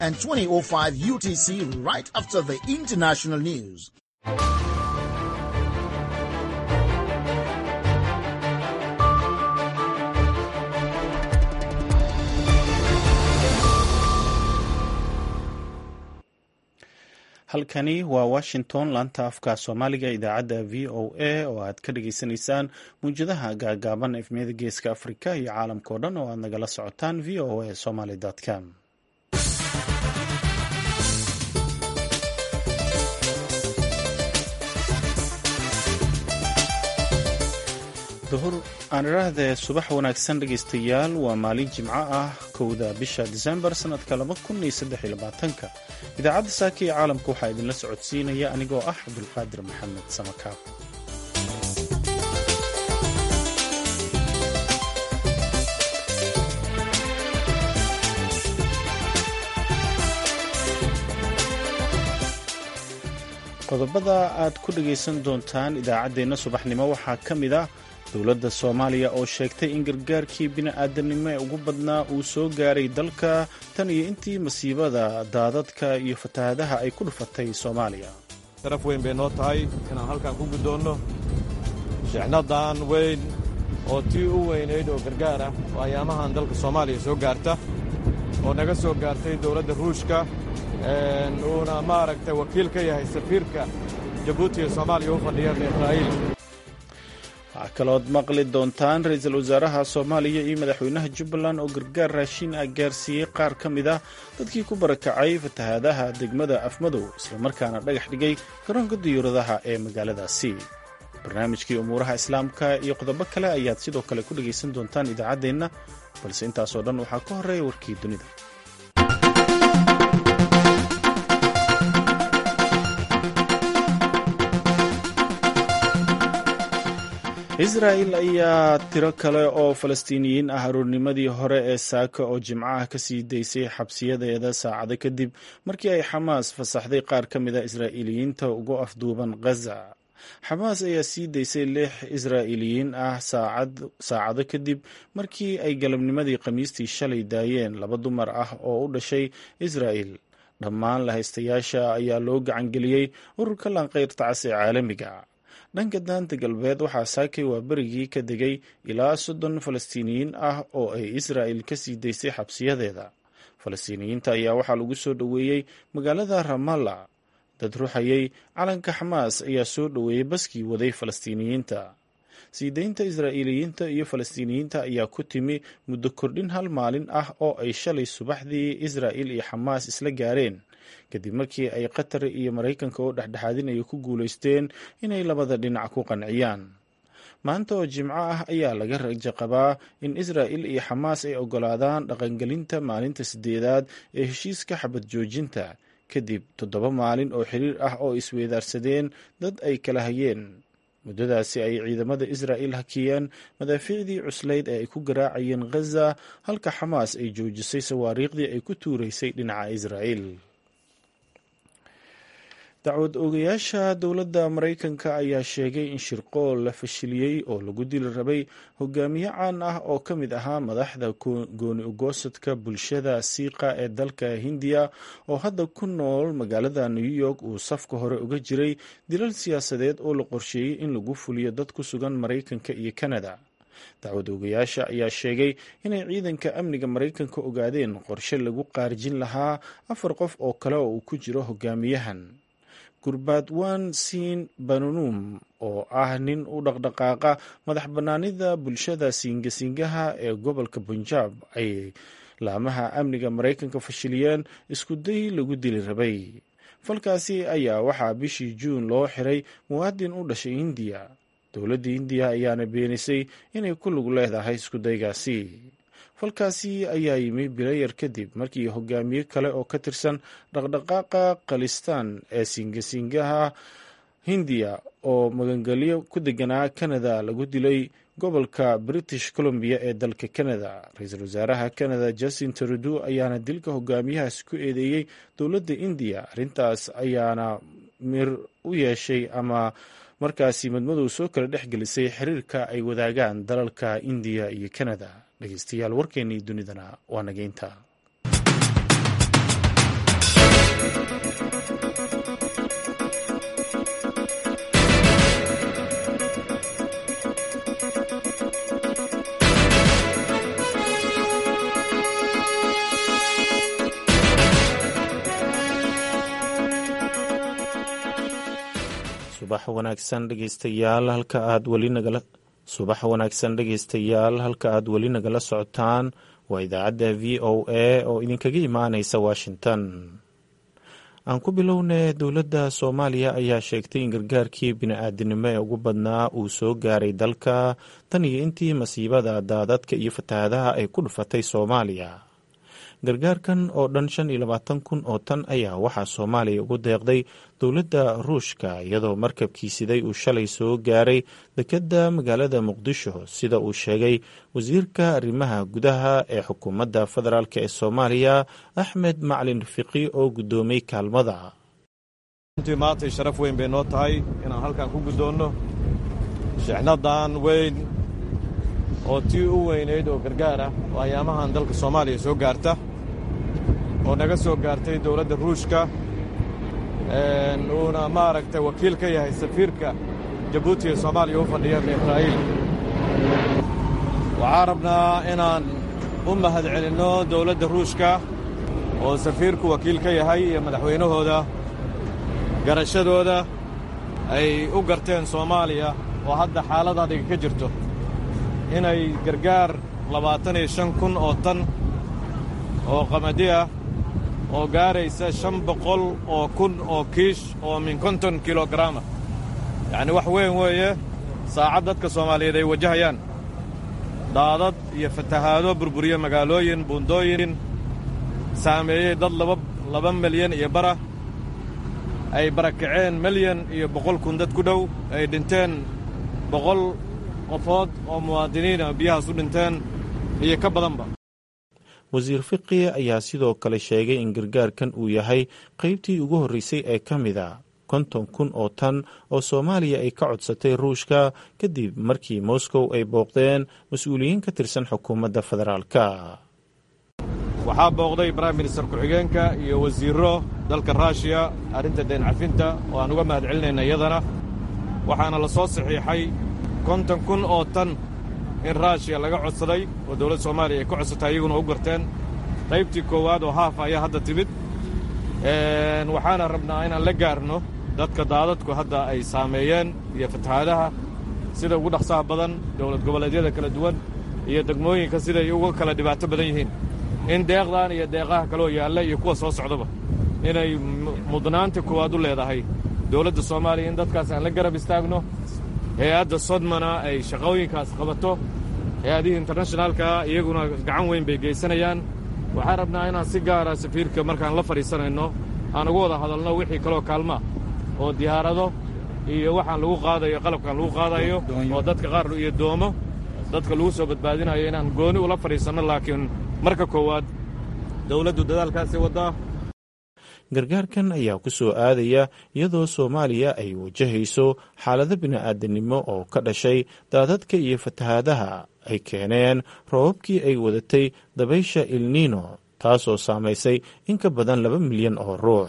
and 2005 UTC right after the international news. halkani waa washington laanta afka soomaaliga idaacadda v o a oo aad ka dhagaysanaysaan mawjadaha gaagaaban efmiyada geeska afrika iyo caalamka o dhan oo aad nagala socotaan v o a somaly com duhur aan idhaahdee subax wanaagsan dhegaystayaal waa maalin jimco ah kowda bisha disembar sannadka ka idaacadda saaka iyo caalamka waxaa idinla socodsiinaya anigoo ah cabdulqaadir maxamed samakaab qodobada aad ku dhagaysan doontaan idaacaddeenna subaxnimo waxaa ka mid ah dowladda soomaaliya oo sheegtay in gargaarkii bini'aadanimo ee ugu badnaa uu soo gaaray dalka tan iyo intii masiibada daadadka iyo fatahaadaha ay ku dhufatay soomaaliya sharaf weyn bay noo tahay inaan halkan ku guddoonno shixnadan weyn oo tii u weynayd oo gargaar ah oo ayaamahan dalka soomaaliya soo gaarta oo naga soo gaartay dowladda ruushka uuna maaragtay wakiil ka yahay safiirka jabuuti ee soomaaliya u fadhiya israa'iil waxaa kalood maqli doontaan ra-iisul wasaaraha soomaaliya iyo madaxweynaha jubbaland oo gargaar raashin ah gaarsiiyey qaar ka mid ah dadkii ku barakacay fatahaadaha degmada afmadow islamarkaana dhagax dhigay garoonka diyuuradaha ee magaaladaasi barnaamijkii umuuraha islaamka iyo qodobo kale ayaad sidoo kale ku dhegaysan doontaan idaacaddeenna balse intaasoo dhan waxaa ka horreeya warkii dunida israa'il ayaa tiro kale oo falastiiniyiin ah aroornimadii hore ee saaka oo jimcaha ka sii daysay xabsiyadeeda saacado kadib markii ay xamaas fasaxday qaar ka mid a israa'iiliyiinta ugu afduuban khaza xamaas ayaa sii daysay lix israa'iiliyiin ah saacado kadib markii ay galabnimadii khamiistii shalay daayeen laba dumar ah oo u dhashay israa'il dhammaan lahaystayaasha ayaa loo gacangeliyey ururka lanqayrta cas ee caalamiga dhanka daanta galbeed waxaa saakay waa berigii ka degay ilaa soddon falastiiniyiin ah oo ay israa'il ka sii daysay xabsiyadeeda falastiiniyiinta ayaa waxaa lagu soo dhoweeyey magaalada ramalla dad ruxayay calanka xamaas ayaa soo dhoweeyey baskii waday falastiiniyiinta sii daynta israa'iiliyiinta iyo falastiiniyiinta ayaa ku timi muddo kordhin hal maalin ah oo ay shalay subaxdii israa'il iyo xamaas isla gaareen kadib markii ay qatar iyo maraykanka oo dhexdhexaadinaya ku guulaysteen inay labada dhinac ku qanciyaan maanta oo jimco ah ayaa laga rajo qabaa in israa'il iyo xamaas ay oggolaadaan dhaqangelinta maalinta sideedaad ee heshiiska xabad joojinta kadib toddoba maalin oo xiriir ah oo isweedaarsadeen dad ay kala hayeen muddadaasi ay ciidamada israa'il hakiyeen madaafiicdii cuslayd ee ay ku garaacayeen khaza halka xamaas ay joojisay sawaariikhdii ay ku tuuraysay dhinaca israa'il dacwad oogayaasha dowladda maraykanka ayaa sheegay in shirqool la fashiliyey oo lagu dili rabay hogaamiye caan ah oo ka mid ahaa madaxda gooni ugoosadka bulshada siiqa ee dalka hindiya oo hadda ku nool magaalada new york uu safka hore uga jiray dilal siyaasadeed oo la qorsheeyey in lagu fuliyo dad ku sugan maraykanka iyo kanada dacwad oogayaasha ayaa sheegay inay ciidanka amniga maraykanka ogaadeen qorshe lagu qaarjin lahaa afar qof oo kale oo uu ku jiro hogaamiyahan gurbaadwan siin banunum oo ah nin u dhaqdhaqaaqa madax bannaanida bulshada siingasingaha ee gobolka punjab ay laamaha amniga maraykanka fashiliyeen isku day lagu dili rabay falkaasi ayaa waxaa bishii juun loo xiray muwaadin u dhashay hindiya dowladda hindiya ayaana beenisay inay ku lug leedahay iskudaygaasi falkaasi ayaa yimi bilayar kadib markii hogaamiye kale oo ka tirsan dhaqdhaqaaqa khalistaan ee singasingaha hindiya oo magangelyo ku deganaa canada lagu dilay gobolka british columbia ee dalka canada ra-iisul wasaaraha canada justin trudeau ayaana dilka hogaamiyahaas ku eedeeyey dowladda indiya arrintaas ayaana mir u yeeshay ama markaasi madmadow soo kala dhex gelisay xiriirka ay wadaagaan dalalka indiya iyo canada dhegeystayaal warkeennii dunidana waa nageynta subax wanaagsan dhegeystayaal halka aad weli nagala subax wanaagsan dhegeystayaal halka aad weli nagala socotaan waa idaacadda v o a oo idinkaga imaaneysa washington aan ku bilownay dowladda soomaaliya ayaa sheegtay in gargaarkii bini-aadinimo ee ugu badnaa uu soo gaaray dalka tan iyo intii masiibada daadadka iyo fatahaadaha ay ku dhufatay soomaaliya gargaarkan oo dhan shan iyo labaatan kun oo tan ayaa waxaa soomaaliya ugu deeqday dowladda ruushka iyadoo markabkii siday uu shalay soo gaaray dekedda magaalada muqdisho sida uu sheegay wasiirka arrimaha gudaha ee xukuumadda federaalk ee soomaaliya axmed maclin rafiqi oo guddoomay kaalmada runtii maantay sharaf weyn bay noo tahay inaan halkan ku guddoonno shixnadan weyn oo tii u weynayd oo gargaar ah oo ayaamahan dalka soomaaliya soo gaarta oo naga soo gaartay dowladda ruushka uuna maaragtay wakiil ka yahay safiirka jabuuti ee soomaaliya u fadhiya israa'iil waxaan rabnaa inaan u mahad celinno dowladda ruushka oo safiirku wakiil ka yahay iyo madaxweynahooda garashadooda ay u garteen soomaaliya oo hadda xaalad adhiga ka jirto inay gargaar labaatan iyo shan kun oo tan oo qamadi ah oo gaaraysa shan boqol oo kun oo kiish oo min konton kilogaraama yacni wax weyn weeye saacad dadka soomaaliyeed ay wajahayaan daadad iyo fatahaado burburiye magaalooyin buundooyin saameeyey dad laba laba milyan iyo bara ay barakaceen milyan iyo boqol kun dad ku dhow ay dhinteen boqol qofood oo muwaadiniina biyahaas u dhinteen iyo ka badanba wasiir fiqi ayaa sidoo kale sheegay in gargaarkan uu yahay qaybtii ugu horreysay ee ka mid a konton kun oo tan oo soomaaliya ay ka codsatay ruushka kadib markii moscow ay booqdeen mas-uuliyiin ka tirsan xukuumadda federaalka waxaa booqday brime minister ku-xigeenka iyo wasiirro dalka ruushiya arrinta deen cafinta oo aan uga mahad celinayna iyadana waxaana la soo saxiixay konton kun oo tan in ruushiya laga codsaday oo dowladda soomaaliya ay ka codsatay iyaguna u garteen qaybtii koowaad oo haafa ayaa hadda timid waxaana rabnaa inaan la gaarno dadka daadadku hadda ay saameeyeen iyo fatahaadaha sida ugu dhaqsaha badan dowlad goboleedyada kala duwan iyo degmooyinka siday uga kala dhibaato badan yihiin in deeqdan iyo deeqaha kaloo yaalla iyo kuwa soo socdaba inay mudnaanta koowaad u leedahay dowladda soomaaliya in dadkaas aan la garab istaagno hay-adda sodmana ay shaqooyinkaas qabato hay-adihii internashinaalkaa iyaguna gacan weyn bay geysanayaan waxaan rabnaa inaan si gaara safiirka markaan la fadhiisanayno aan uga wada hadalno wixii kaloo kaalmaa oo diyaarado iyo waxaan lagu qaadayo qalabkaan lagu qaadayo oo dadka qaar iyo doomo dadka lagu soo badbaadinayo inaan gooni ula fadhiisanno laakiin marka koowaad dowladdu dadaalkaasi waddaa gargaarkan ayaa ku soo aadaya iyadoo soomaaliya ay wajahayso xaalado bini'aadanimo oo ka dhashay daadadka iyo fatahaadaha ay keeneen roobabkii ay wadatay dabaysha ilniino taasoo saamaysay in ka badan laba milyan oo ruux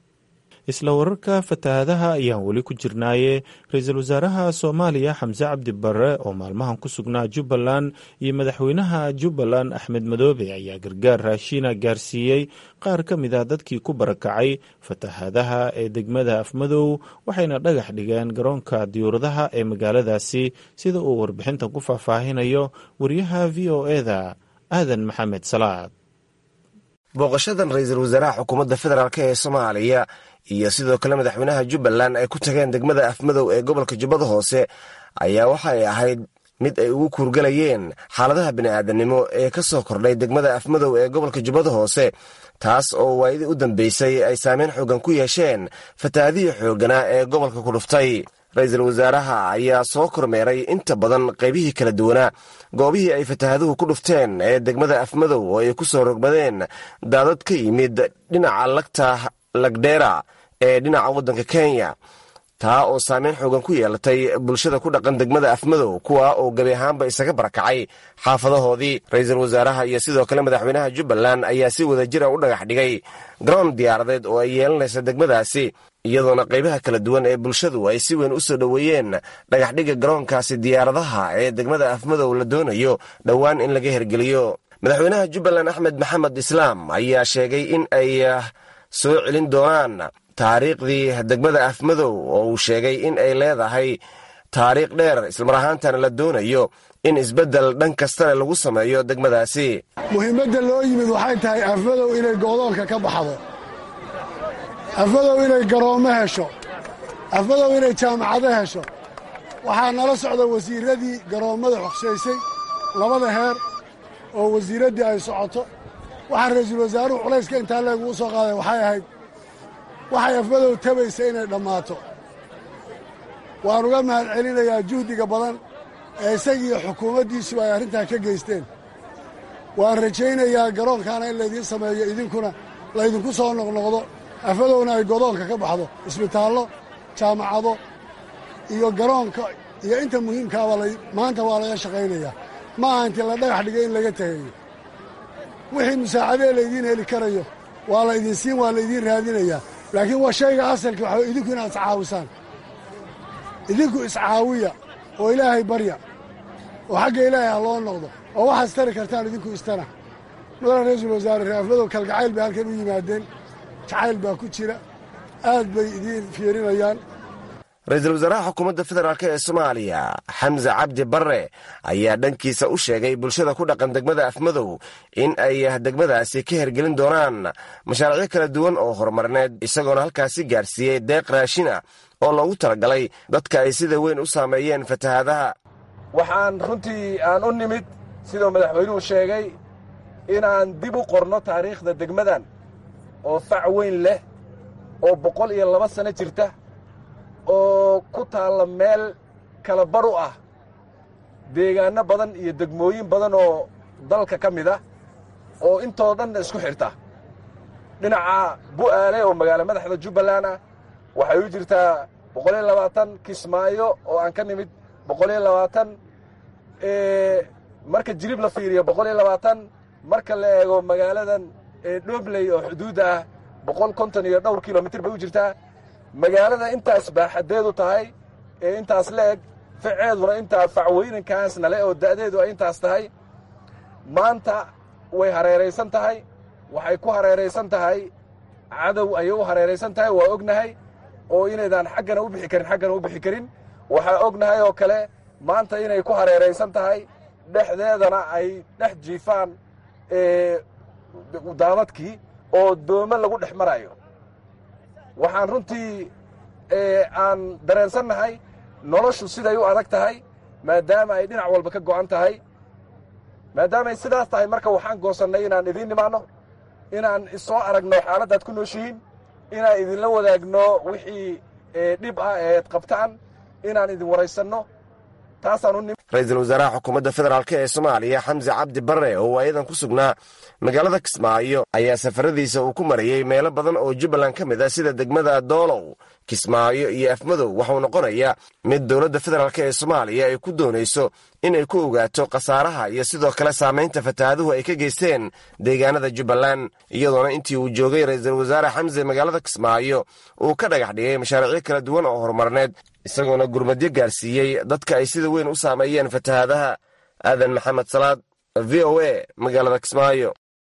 isla wararka fatahaadaha ayaan weli ku jirnaaye ra-iisul wasaaraha soomaaliya xamse cabdi barre oo maalmahan ku sugnaa jubbaland iyo madaxweynaha jubbaland axmed madoobe ayaa gargaar raashiina gaarsiiyey qaar ka mid a dadkii ku barakacay fatahaadaha ee degmada afmadow waxayna dhagax dhigeen garoonka diyuuradaha ee magaaladaasi sida uu warbixintan ku faahfaahinayo wariyaha v o eda aadan maxamed salaad booqashadan ra-iisul wasaaraha xukuumadda federaalk ee soomaaliya iyo sidoo kale madaxweynaha jubbaland ay ku tageen degmada afmadow ee gobolka jubbada hoose ayaa waxay ahayd mid ay ugu kuurgalayeen xaaladaha bini'aadanimo ee ka soo kordhay degmada afmadow ee gobolka jubbada hoose taas oo waayadii u dambeysay ay saameyn xoogan ku yeesheen fatahaadihii xoogganaa ee gobolka ku dhuftay ra-iisul wasaaraha ayaa soo kormeeray inta badan qaybihii kala duwanaa goobihii ay fatahaaduhu ku dhufteen ee degmada afmadow oo ay ku soo rogmadeen daadad ka yimid dhinaca lagta lagdheera ee dhinaca waddanka kenya taa oo saameyn xoogan ku yeelatay bulshada ku dhaqan degmada afmadow kuwa oo gebi ahaanba isaga barakacay xaafadahoodii ra-iisul wasaaraha iyo sidoo kale madaxweynaha jubbaland ayaa si wada jira u dhagax dhigay garoon diyaaradeed oo ay yeelanaysa degmadaasi iyadoona qaybaha kala duwan ee bulshadu ay si weyn u soo dhoweeyeen dhagaxdhigga garoonkaasi diyaaradaha ee degmada afmadow la doonayo dhowaan in laga hergeliyo madaxweynaha jubbaland axmed maxamed islaam ayaa sheegay in ay soo celin doonaan taariikhdii degmada afmadow oo uu sheegay in ay leedahay taariikh dheer islamar ahaantana la doonayo in isbeddel dhan kastale lagu sameeyo degmadaasi muhiimadda loo yimid waxay tahay afmadow inay goodoonka ka baxdo afmadow inay garoommo hesho afmadow inay jaamacado hesho waxaa nala socda wasiirradii garoommada xogsaysay labada heer oo wasiiraddii ay socoto waxaa ra'iisul wasaaruhu culayska intaa leeguu soo qaaday waxay ahayd waxay afmadow tabaysa inay dhammaato waan uga mahad celinayaa juhdiga badan ee isagiiyo xukuumaddiisuba ay arrintaa ka geysteen waan rajaynayaa garoonkaana in laydiin sameeyo idinkuna laydinku soo noqnoqdo afmadowna ay godoonka ka baxdo isbitaallo jaamacado iyo garoonka iyo inta muhiimkaaba maanta waa laga shaqaynayaa ma aha intii la dhagax dhigay in laga tegayo wixii musaacadee laydiin heli karayo waa laydin siin waa laydiin raadinayaa laakiin waa shayga asalka waxaa idinku inaad iscaawisaan idinku iscaawiya oo ilaahay barya oo xagga ilaahay ha loo noqdo oo waxaad istari kartaan idinku istana mudane ra-iisul wasaare reafmadow kalgacayl bay halkan u yimaadeen jacayl baa ku jira aad bay idiin fiirinayaan ra-iisul wasaaraha xukuumadda federaalk ee soomaaliya xamse cabdi barre ayaa dhankiisa u sheegay bulshada ku dhaqan degmada afmadow in ay degmadaasi ka hergelin doonaan mashaariicyo kala duwan oo horumarineed isagoona halkaasi gaarsiiyey deeq raashina oo loogu talagalay dadka ay sida weyn u saameeyeen fatahaadaha waxaan runtii aan u nimid siduu madaxweynuhu sheegay inaan dib u qorno taariikhda degmadan oo fac weyn leh oo boqol iyo laba sanno jirta oo ku taalla meel kala bar u ah deegaanno badan iyo degmooyin badan oo dalka ka mid ah oo intoo dhanna isku xidhta dhinaca bu'aale oo magaalo madaxda jubbaland ah waxay u jirtaa boqol iyo labaatan kismaayo oo aan ka nimid boqol iyo labaatan marka jirib la fiiriyo boqol iyo labaatan marka la eego magaaladan dhobley oo xuduudda ah boqol konton iyo dhowr kilomitir bay u jirtaa magaalada intaas baaxadeedu tahay ee intaas la eg faceeduna intaa facweynankaasna le oo da'deedu ay intaas tahay maanta way hareeraysan tahay waxay ku hareeraysan tahay cadow ayay u hareeraysan tahay waa ognahay oo inaydaan xaggana u bixi karin xaggana u bixi karin waxaa ognahay oo kale maanta inay ku hareeraysan tahay dhexdeedana ay dhex jiifaan daadadkii oo doome lagu dhex marayo waxaan runtii aan dareensannahay noloshu siday u adag tahay maadaama ay dhinac walba ka go'an tahay maadaamaay sidaas tahay marka waxaan goosannay inaan idiin nimaanno inaan isoo aragno xaaladdaad ku nooshihiin inaan idinla wadaagno wixii dhib ah eed qabtaan inaan idin waraysanno taasaan u ra-iisul wasaaraha xukuumadda federaalk ee soomaaliya xamse cabdi barre oo waayadan ku sugnaa magaalada kismaayo ayaa safaradiisa uu ku marayey meelo badan oo jubbaland ka mid ah sida degmada doolow kismaayo iyo afmadow waxuu noqonayaa mid dowladda federaalk ee soomaaliya ay ku doonayso inay ku ogaato khasaaraha iyo sidoo kale saamaynta fataahaduhu ay ka geysteen deegaanada jubbaland iyadoona intii uu joogay ra-iisul wasaare xamse magaalada kismaayo uu ka dhagax dhigay mashaariicyo kala duwan oo horumarneed isagoona gurmadyo gaarsiiyey dadka ay sida weyn u saameeyeen fatahaadaha aadan maxamed salaad v o a magaalada kismaayo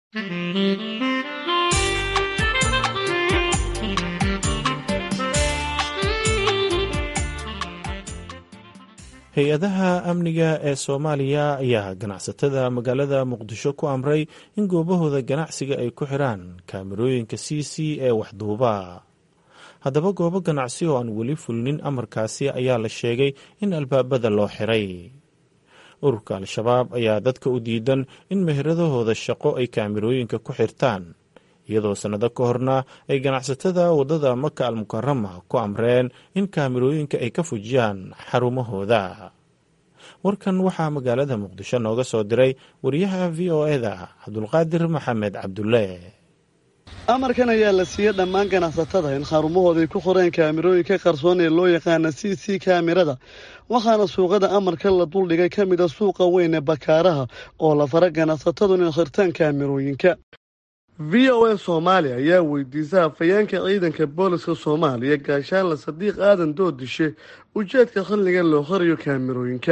hay-adaha amniga ee soomaaliya ayaa ganacsatada magaalada muqdisho ku amray in goobahooda ganacsiga ay ku xiraan kaamirooyinka c c ee waxduuba haddaba goobo ganacsi oo aan weli fulinin amarkaasi ayaa la sheegay in albaabada loo xiray ururka al-shabaab ayaa dadka u diidan in meheradahooda shaqo ay kaamirooyinka ku xirtaan iyadoo sannado ka horna ay ganacsatada waddada maka almukarama ku amreen in kaamirooyinka ay ka fujiyaan xarumahooda warkan waxaa magaalada muqdisho nooga soo diray wariyaha v o eda cabdulqaadir maxamed cabdulle amarkan ayaa la siiyey dhammaan ganacsatada in xarumahooda ay ku qoreen kaamirooyinka qarsoon ee loo yaqaana c c kaamirada waxaana suuqada amarka la duldhigay ka mid a suuqa weyn ee bakaaraha oo la fara ganacsatadu inay khirtaan kaamirooyinka v o a soomaaliya ayaa weydiisa hafayeenka ciidanka booliska soomaaliya gaashaanla sadiiq aadan doodishe ujeedka xilliga loo qoriyo kaamirooyinka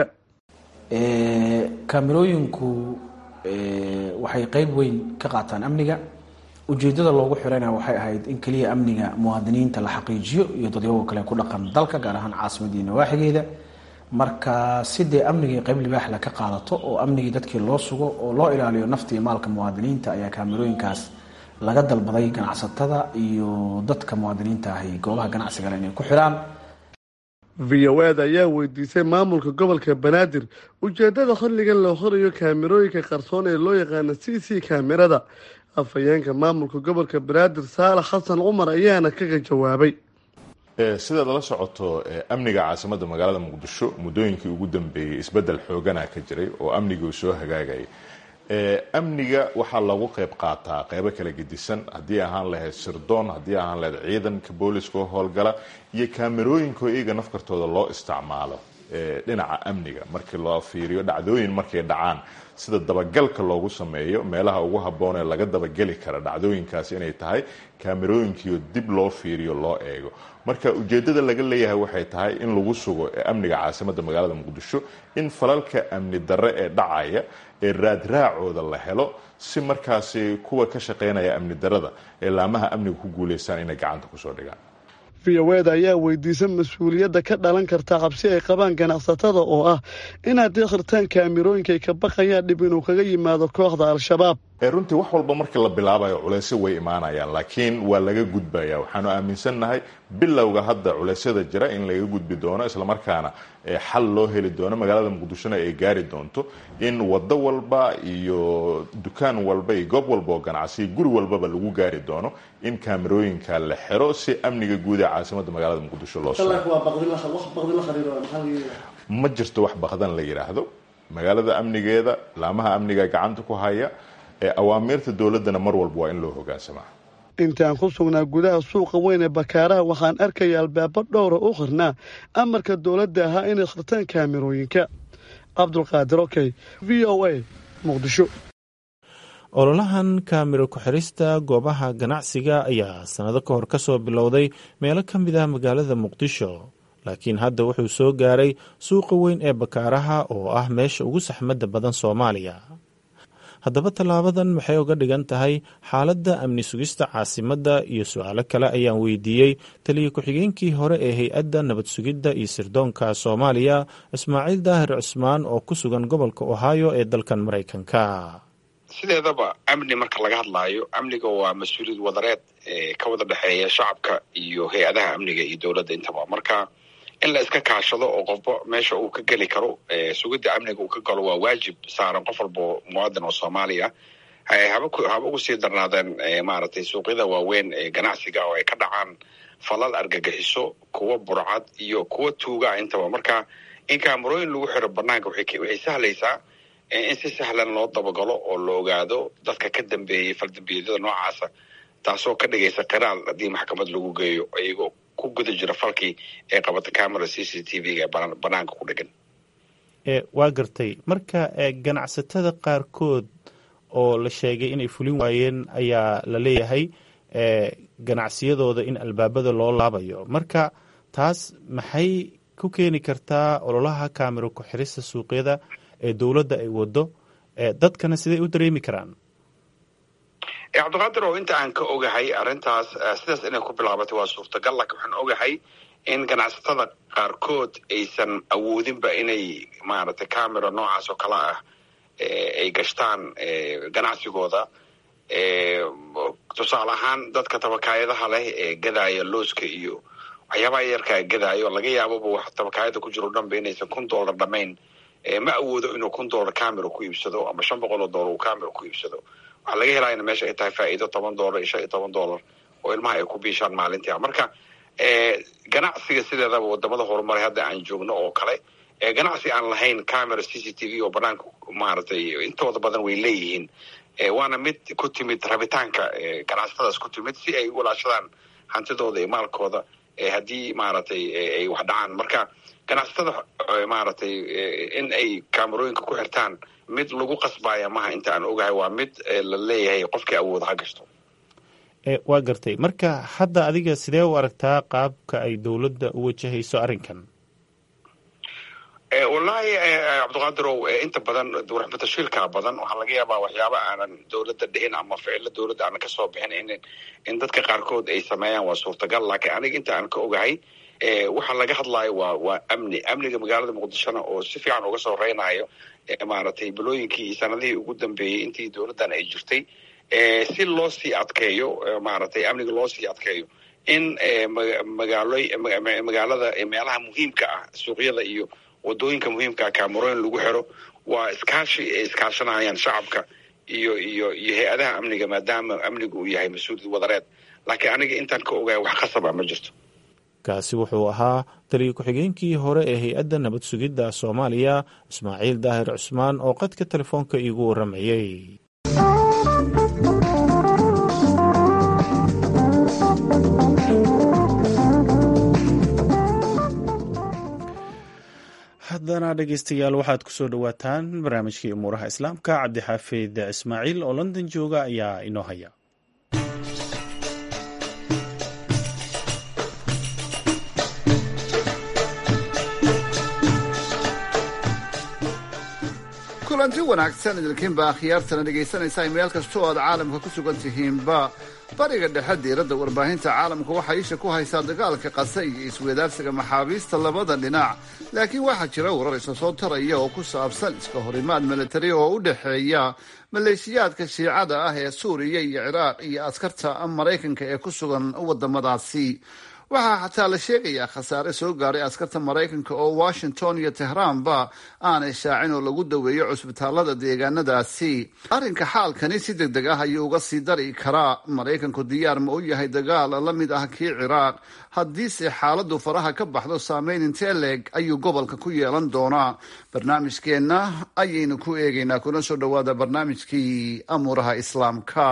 kaamirooyinku waxay qeyb weyn ka qaataan amniga ujeedada loogu xirayna waxay ahayd in keliya amniga muwaadiniinta la xaqiijiyo iyo dadyago kale ku dhaqan dalka gaar ahaan caasimadii nawaaxigeeda marka si dee amnigii qayb libaaxla ka qaadato oo amnigii dadkii loo sugo oo loo ilaaliyo nafta iyo maalka muwaadiniinta ayaa kaamirooyinkaas laga dalbaday ganacsatada iyo dadka muwaadiniinta ahi goobaha ganacsigale inay ku xidhaan v o eda ayaa weydiisay maamulka gobolka banaadir ujeedada xilligan loo horayo kaamirooyinka qarsoon ee loo yaqaano c c kaamirada afhayeenka maamulka gobolka banaadir saalax xasan cumar ayaana kaga jawaabay sidaad la socoto amniga caasimadda magaalada muqdisho muddooyinkii ugu dambeeyey isbeddel xoogana ka jiray oo amnigii uu soo hagaagayay amniga waxaa lagu qayb qaataa qeybo kala gedisan haddii ahaan lahayd sirdoon haddii ahaan lahayd ciidanka booliska oo howlgala iyo kaamerooyinko iyaga nafkartooda loo isticmaalo dhinaca amniga markii loo fiiriyo dhacdooyin markay dhacaan sida dabagalka loogu sameeyo meelaha ugu habboon ee laga dabageli kara dhacdooyinkaas inay tahay kaamerooyinkiio dib loo fiiriyo loo eego marka ujeedada laga leeyahay waxay tahay in lagu sugo amniga caasimadda magaalada muqdisho in falalka amni darre ee dhacaya ee raadraacooda la helo si markaasi kuwa ka shaqeynaya amni darada ee laamaha amniga ku guuleystaan inay gacanta kusoo dhigaan v o eda ayaa weydiisa mas-uuliyadda ka dhalan karta cabsi ay qabaan ganacsatada oo ah in haddii khirtaan kaamirooyinkaay ka baqayaan dhib inuu kaga yimaado kooxda al-shabaab runtii wax walba markii la bilaabayo culeysyo way imaanayaan laakiin waa laga gudbaya waxaanu aaminsannahay bilowga hadda culeysyada jira in laga gudbi doono islamarkaana xal loo heli doono magaalada muqdishona ay gaari doonto in wado walba iyo dukaan walba iyo goob walba oo ganacsiya guri walbaba lagu gaari doono in kaamerooyinka la xiro si amniga guud ee caasimadda magaalada muqdisho loo ma jirto wax baqdan la yidhaahdo magaalada amnigeeda laamaha amniga gacanta ku haya awaamiirta dowladana mar walba waa in loo hogaansamaa intaan ku sugnaa gudaha suuqa weyn ee bakaaraha waxaan arkaya albaabo dhowra u khirnaa amarka dowladda ahaa inay khirtaan kaamirooyinka cabdulqaadir okey v o a muqdisho ololahan kaamiro ku-xirista goobaha ganacsiga ayaa sannado ka hor ka soo bilowday meelo ka mid ah magaalada muqdisho laakiin hadda wuxuu soo gaaray suuqa weyn ee bakaaraha oo ah meesha ugu saxmadda badan soomaaliya haddaba tallaabadan maxay uga dhigan tahay xaaladda amni sugista caasimadda iyo su-aalo kale ayaan weydiiyey taliya ku-xigeenkii hore ee hay-adda nabad sugidda iyo sirdoonka soomaaliya ismaaciil daahir cusmaan oo ku sugan gobolka ohio ee dalkan maraykanka sideedaba amni marka laga hadlaayo amniga waa mas-uuliyad wadareed ka wada dhexeeya shacabka iyo hay-adaha amniga iyo dowladda intaba marka in la iska kaashado oo qofba meesha uu ka geli karo sugidda amniga uu ka galo waa waajib saaran qof walba muwaadin oo soomaaliya haba ugu sii darnaadeen maaragtay suuqyada waaweyn ee ganacsiga oo ay ka dhacaan falal argagixiso kuwa burcad iyo kuwa tuuga intaba marka in kaamarooyin lagu xiro banaanka waxay sahlaysaa in si sahlan loo dabagalo oo la ogaado dadka ka dambeeyey faldambiyeedyada noocaasa taasoo ka dhigaysa qiraal haddii maxkamad lagu geeyo iyagoo ku guda jira falkii ee qabata camera c c t v-ga ee banaanka ku dhegan waa gartay marka ganacsatada qaarkood oo la sheegay inay fulin waayeen ayaa la leeyahay ganacsiyadooda in albaabada loo laabayo marka taas maxay ku keeni kartaa ololaha kaamiro ku-xirista suuqyada ee dowladda ay wado dadkana siday u dareemi karaan cabdiqaadir oo inta aan ka ogahay arrintaas sidaas inay ku bilaabatay waa suurtagal laakiin waxaan ogahay in ganacsatada qaarkood aysan awoodinba inay maaragtay camera noocaas oo kale ah ay gashtaan ganacsigooda tusaale ahaan dadka tabakaayadaha leh ee gadaaya looska iyo waxyaabaha yarkaa gadaayo laga yaababa wax tabakaayada ku jiro dhanba inaysan kun dollar dhamayn ma awoodo inuu kun dollar camera ku iibsado ama shan boqol oo dollar uu camera ku iibsado waxaa laga helaa in meesha ay tahay faa'iido toban dollar iyo shan iyo toban dollar oo ilmaha ay ku biishaan maalintii marka ganacsiga sideedaba wadamada horumaray hadda aan joogno oo kale ganacsi aan lahayn camera c c t v oo banaanka maaragtay intooda badan way leeyihiin waana mid ku timid rabitaanka ganacsatadaas ku timid si ay u walaashadaan hantidooda iyo maalkooda haddii maaragtay ay wax dhacaan marka ganacsatada maaragtay in ay kaamarooyinka ku xirtaan mid lagu qasbaya maha inta aan ogahay waa mid la leeyahay qofkii awooda ha gashto waa gartay marka hadda adiga sidee u aragtaa qaabka ay dowladda u wajahayso arrinkan wallaahi cabdiqaadirow inta badan warxbatashiilkaa badan waxaa laga yaabaa waxyaaba aanan dowladda dhihin ama ficilo dowladda aanan kasoo bixin in in dadka qaarkood ay sameeyaan waa suurtagal laakiin aniga inta aan ka ogahay waxa laga hadlaayo waa waa amni amniga magaalada muqdishona oo si fiican uga soo reynayo maaragtay bilooyinkii iyo sanadihii ugu dambeeyey intii dowladdan ay jirtay si loo sii adkeeyo maaragtay amniga loo sii adkeeyo in magaalo magaalada meelaha muhiimka ah suuqyada iyo wadooyinka muhiimkaa kamerooyin lagu xiro waa iskaashi ay iskaashanayaan shacabka iyo iyo iyo hay-adaha amniga maadaama amnigu uu yahay mas-uuliyad wadareed laakiin aniga intaan ka ogahay wax khasaba ma jirto kaasi wuxuu ahaa taliya ku-xigeenkii hore ee hay-adda nabad sugidda soomaaliya ismaaciil daahir cusmaan oo qadka telefoonka iigu warramayey haddana dhegeystayaal waxaad kusoo dhowaataan barnaamijkii umuuraha islaamka cabdixaafid ismaaciil oo london jooga ayaa inoo haya kulanti wanaagsan idinkiinba akhyaartana dhegaysanaysaa meel kastoo aad caalamka ku sugan tihiinba bariga dhexe diiradda warbaahinta caalamka waxaa isha ku haysaa dagaalka qase iyo iswadaarsiga maxaabiista labada dhinac laakiin waxaa jira warar isa soo taraya oo ku saabsan iska horimaad milatari oo u dhexeeya maleeshiyaadka shiicada ah ee suuriya iyo ciraaq iyo askarta maraykanka ee ku sugan wadamadaasi waxaa xataa la sheegayaa khasaare soo gaaray askarta maraykanka oo washington iyo tehraanba aanay shaacin oo lagu daweeyo cusbitaalada deegaanadaasi arrinka xaalkani si deg deg ah ayuu uga sii dari karaa maraykanku diyaar ma u yahay dagaal la mid ah kii ciraaq haddiise xaaladu faraha ka baxdo saameyn intee leeg ayuu gobolka ku yeelan doonaa barnaamijkeenna ayaynu ku eegaynaa kuna soo dhowaada barnaamijkii amuuraha islaamka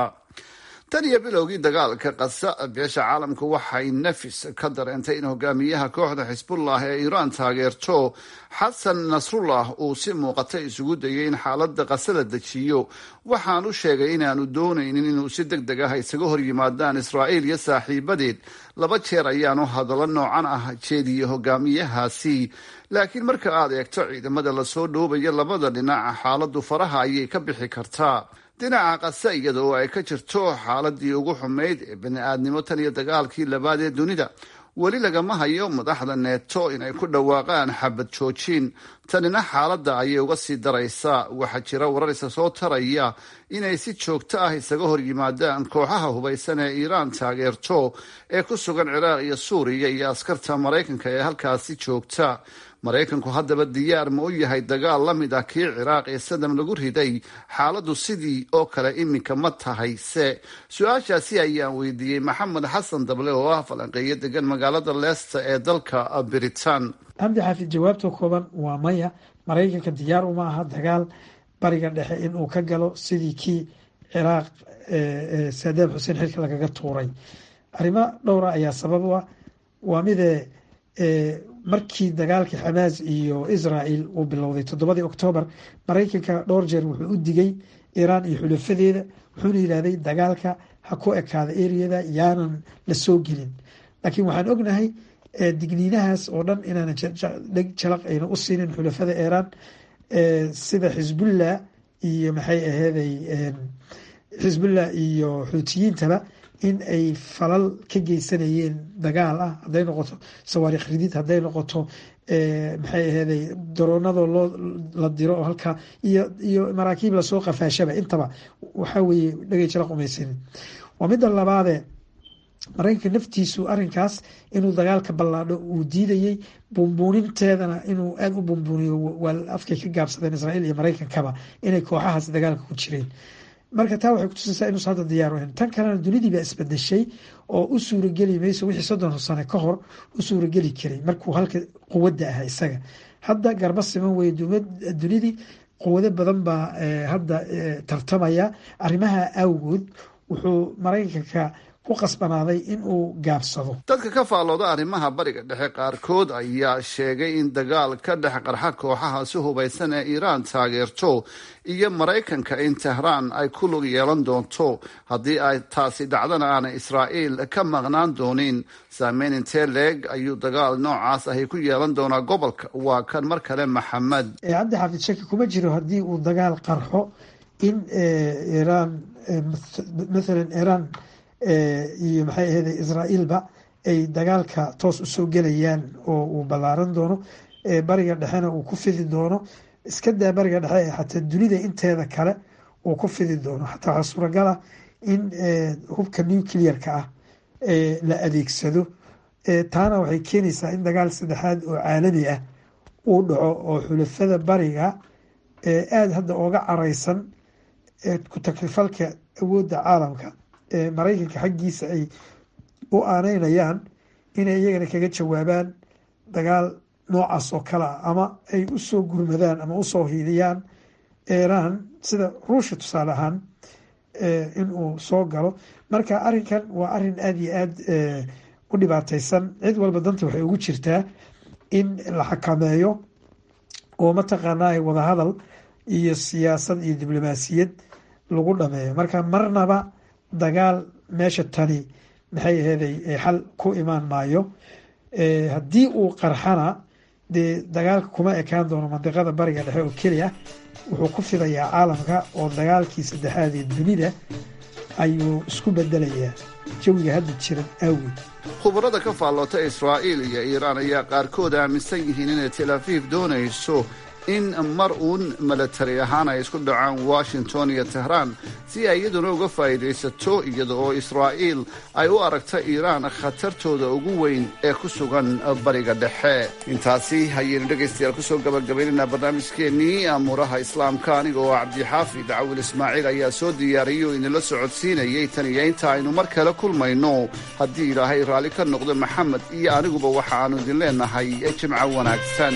tan iyo bilowgii dagaalka qasa beesha caalamku waxay nafis ka dareentay in hogaamiyaha kooxda xisbullah ee iiraan taageerto xasan nasrullah uu si muuqata isugu dayay in xaaladda qase la dejiyo waxaan u sheegay inaanu doonaynin inuu si deg deg ah isaga hor yimaadaan israa'iil iyo saaxiibadeed laba jeer ayaanu hadallo noocan ah jeediyey hogaamiyahaasi laakiin marka aad eegto ciidamada lasoo dhoobayo labada dhinac xaaladdu faraha ayay ka bixi kartaa dhinaca qase iyada oo ay ka jirto xaaladii ugu xumayd ee bani-aadnimo tan iyo dagaalkii labaad ee dunida weli lagama hayo madaxda neeto inay ku dhawaaqaan xabad joojin tanina xaaladda ayay uga sii daraysaa waxaa jira wararisa soo taraya inay si joogto ah isaga hor yimaadaan kooxaha hubaysan ee iiraan taageerto ee ku sugan ciraaq iyo suuriya iyo askarta maraykanka ee halkaasi joogta maraykanku haddaba diyaar ma u yahay dagaal la mid ah kii ciraaq ee sadam lagu riday xaaladdu sidii oo kale iminka ma tahay se su-aashaasi ayaan weydiiyey maxamed xasan dable oo ah falanqeeyo degan magaalada leesta ee dalka britain cabdi xaafid jawaabta kooban waa maya maraykanka diyaar uma aha dagaal bariga dhexe inuu ka galo sidii kii ciraaq saadaam xuseen xilka lagaga tuuray arrimo dhowra ayaa sabab u ah waa midee markii dagaalkii xamaas iyo israel uu bilowday toddobadii oktoobar maraykanka dhowr jeer wuxuu u digay iiraan iyo xulafadeeda wuxuuna yidhahday dagaalka ha ku ekaada eriyada yaanan la soo gelin laakiin waxaan ognahay digniinahaas oo dhan inaanan dheg jalaq ayna u siinin xulafada iiraan sida xisbullah iyo maxay aheeday xisbullah iyo xuutiyiintaba in ay falal ka geysanayeen dagaal ah hadday noqoto sawaariikh ridid hadday noqoto maxay aheeday daroonadoo loo la diro oo halkaa iyo iyo maraakiib lasoo qafaashaba intaba waxaa weeye dhagay jala qumaysanin waa midda labaadee maraykanka naftiisu arrinkaas inuu dagaalka ballaadho uu diidayey bumbuuninteedana inuu aada u bumbuuniyo waa afkay ka gaabsadeen israa'iil iyo maraykankaba inay kooxahaas dagaalka ku jireen marka taa waxay kutusaysaa inuusa hadda diyaar ahayn tan kalena dunidii baa isbedeshay oo u suurageli mayso wixii soddon sano ka hor u suurageli karay markuu halka quwadda ahaa isaga hadda garba siman weye dunidii quwado badan baa hadda tartamaya arrimaha awgood wuxuu maraykanka ku qasbanaaday in uu gaabsado dadka ka faallooda arrimaha bariga dhexe qaarkood ayaa sheegay in dagaal ka dhex qarxa kooxaha si hubaysan ee iiraan taageerto iyo maraykanka in tehraan ay ku lug yeelan doonto haddii ay taasi dhacdana aanay israa'iil ka maqnaan doonin saameyn intee leeg ayuu dagaal noocaas ahi ku yeelan doonaa gobolka waa kan mar kale maxamed cabdi xaafid shaki kuma jiro haddii uu dagaal qarxo in iiraan mathalan iiraan iyo maxay ahayde israa'iilba ay dagaalka toos usoo gelayaan oo uu ballaaran doono bariga dhexena uu ku fidi doono iska daa bariga dhexe ee xataa dunida inteeda kale uu ku fidi doono xataa waxaa suuragal ah in hubka nuclearka ah la adeegsado taana waxay keenaysaa in dagaal saddexaad oo caalami ah uu dhaco oo xulafada bariga aada hadda ooga careysan ku takrifalka awoodda caalamka maraykanka xaggiisa ay u aaneynayaan inay iyagana kaga jawaabaan dagaal noocaas oo kale ah ama ay usoo gurmadaan ama usoo hiidiyaan iiraan sida ruushia tusaale ahaan in uu soo galo marka arrinkan waa arrin aada iyo aada u dhibaateysan cid walba danta waxay ugu jirtaa in la xakameeyo oo mataqaanaa wadahadal iyo siyaasad iyo diblomaasiyad lagu dhameeyo marka marnaba dagaal meesha tani maxay aheeday xal ku imaan maayo haddii uu qarxana dee dagaalka kuma ekaan doono mandiqada bariga dhexe oo keliya wuxuu ku fidayaa caalamka oo dagaalkii saddexaad ee dunida ayuu isku bedelayaa jawiga hadda jiran awgeed khubarada ka faalloota israa'iil iyo iiraan ayaa qaarkood aaminsan yihiin inay tel afiif doonayso in mar uun milatari ahaan ay isku dhacaan washington iyo tehraan si ay iyaduna uga faa'iidaysato iyada oo israa'iil ay u aragta iiraan khatartooda ugu weyn ee ku sugan bariga dhexe intaasi hayaynu dhegaystayaal kusoo gabagabaynaynaa barnaamijkeennii amuuraha islaamka aniga oo cabdixaafid cawil ismaaciil ayaa soo diyaariyey oo idinla socodsiinayay tan iyo inta aynu mar kale kulmayno haddii ilaahay raalli ka noqdo maxamed iyo aniguba waxa aanu idin leenahay jimco wanaagsan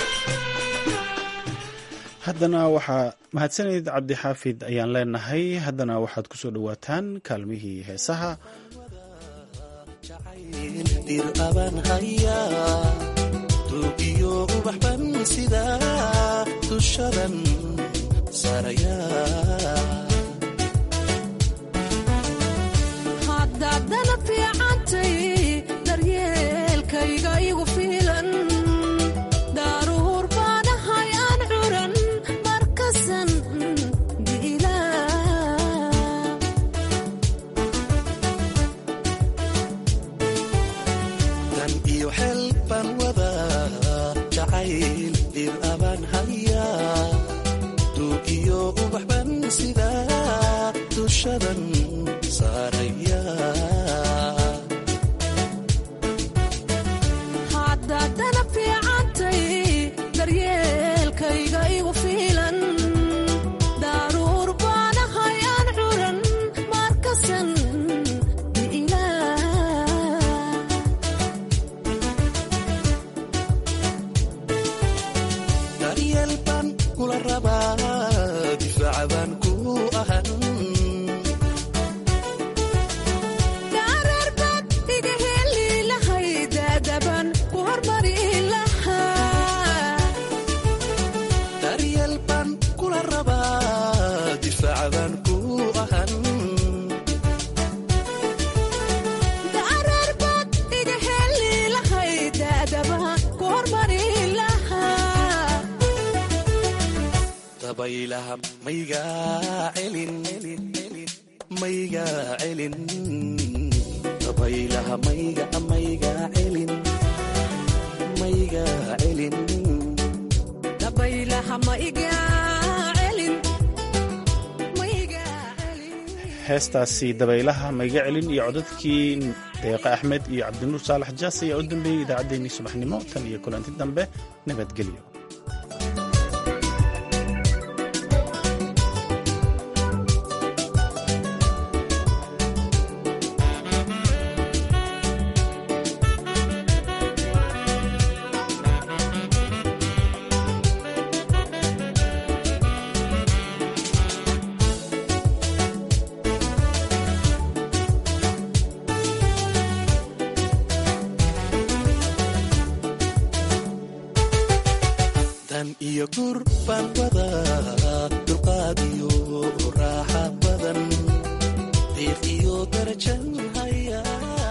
haddana waxaa mahadsaneyd cabdixaafid ayaan leenahay haddana waxaad ku soo dhowaataan kaalmihii heesaha heestaasi dabaylaha mayga celin iyo codadkii deeqa axmed iyo cabdinuur saalax jaas ayaa u dambeeyey idaacaddeenii subaxnimo tan iyo kulanti dambe nabadgelyo iyo gur baan wadaa dulqaad iyo raaxa badan diiq iyo darajan hayaa